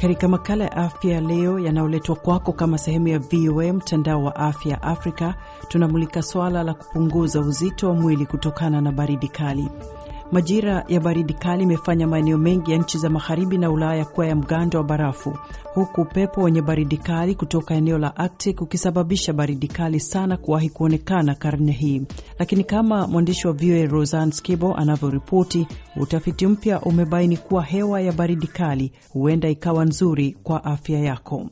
Katika makala ya afya ya leo yanayoletwa kwako kama sehemu ya VOA mtandao wa afya Afrika, tunamulika swala la kupunguza uzito wa mwili kutokana na baridi kali. Majira ya baridi kali imefanya maeneo mengi ya nchi za magharibi na Ulaya kuwa ya mgando wa barafu, huku upepo wenye baridi kali kutoka eneo la Arctic ukisababisha baridi kali sana kuwahi kuonekana karne hii. Lakini kama mwandishi wa VOA Rosan Skibo anavyoripoti, utafiti mpya umebaini kuwa hewa ya baridi kali huenda ikawa nzuri kwa afya yako.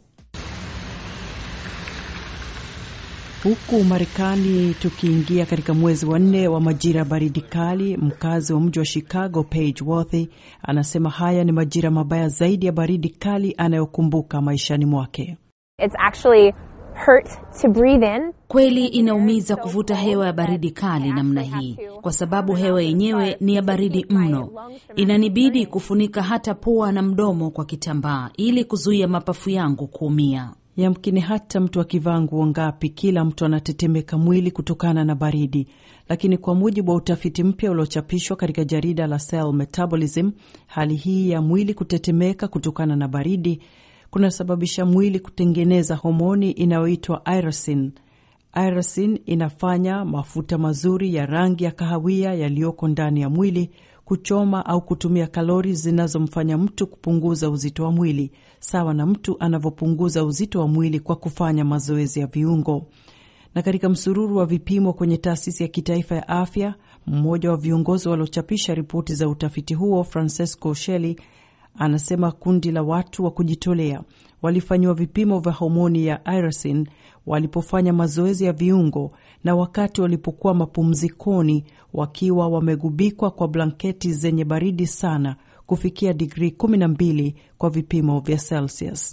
Huku Marekani tukiingia katika mwezi wa nne wa majira ya baridi kali, mkazi wa mji wa Chicago Paige Worthy anasema haya ni majira mabaya zaidi ya baridi kali anayokumbuka maishani mwake. It's actually hurt to breathe in. Kweli inaumiza kuvuta hewa ya baridi kali namna hii, kwa sababu hewa yenyewe ni ya baridi mno. Inanibidi kufunika hata pua na mdomo kwa kitambaa ili kuzuia mapafu yangu kuumia. Yamkini hata mtu akivaa nguo ngapi, kila mtu anatetemeka mwili kutokana na baridi. Lakini kwa mujibu wa utafiti mpya uliochapishwa katika jarida la Cell Metabolism, hali hii ya mwili kutetemeka kutokana na baridi kunasababisha mwili kutengeneza homoni inayoitwa irisin. Irisin inafanya mafuta mazuri ya rangi ya kahawia yaliyoko ndani ya mwili kuchoma au kutumia kalori zinazomfanya mtu kupunguza uzito wa mwili sawa na mtu anavyopunguza uzito wa mwili kwa kufanya mazoezi ya viungo. Na katika msururu wa vipimo kwenye taasisi ya kitaifa ya afya, mmoja wa viongozi waliochapisha ripoti za utafiti huo, Francesco Shelley, anasema kundi la watu wa kujitolea walifanyiwa vipimo vya homoni ya irisin walipofanya mazoezi ya viungo na wakati walipokuwa mapumzikoni wakiwa wamegubikwa kwa blanketi zenye baridi sana kufikia digrii 12 kwa vipimo vya Celsius.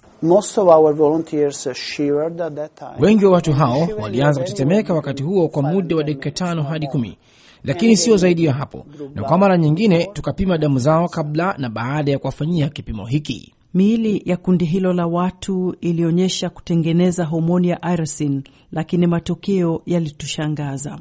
Wengi wa watu hao walianza kutetemeka wakati huo kwa muda wa dakika tano hadi kumi, lakini sio zaidi ya hapo, na kwa mara nyingine tukapima damu zao kabla na baada ya kuwafanyia kipimo hiki. Miili ya kundi hilo la watu ilionyesha kutengeneza homoni ya irisin, lakini matokeo yalitushangaza.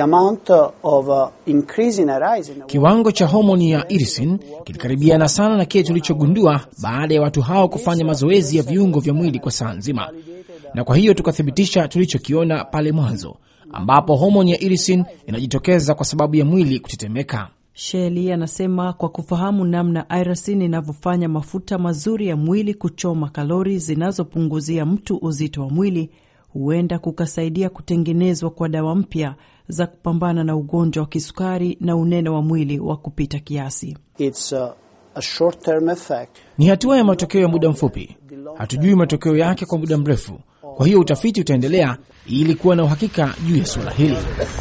Kiwango cha homoni ya irisin kilikaribiana sana na kile tulichogundua baada ya watu hao kufanya mazoezi ya viungo vya mwili kwa saa nzima, na kwa hiyo tukathibitisha tulichokiona pale mwanzo, ambapo homoni ya irisin inajitokeza kwa sababu ya mwili kutetemeka. Sheli anasema kwa kufahamu namna irisin inavyofanya mafuta mazuri ya mwili kuchoma kalori zinazopunguzia mtu uzito wa mwili, huenda kukasaidia kutengenezwa kwa dawa mpya za kupambana na ugonjwa wa kisukari na unene wa mwili wa kupita kiasi. It's a, a short-term effect. Ni hatua ya matokeo ya muda mfupi, hatujui matokeo yake kwa muda mrefu. Kwa hiyo utafiti utaendelea ili kuwa na uhakika juu ya suala hili.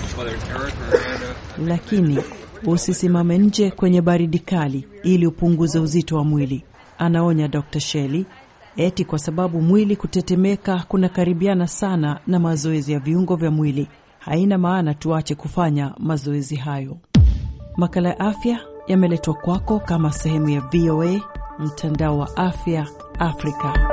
Lakini usisimame nje kwenye baridi kali ili upunguze uzito wa mwili, anaonya Dr. Shelley, eti kwa sababu mwili kutetemeka kunakaribiana sana na mazoezi ya viungo vya mwili. Haina maana tuache kufanya mazoezi hayo. Makala ya afya yameletwa kwako kama sehemu ya VOA mtandao wa afya Afrika.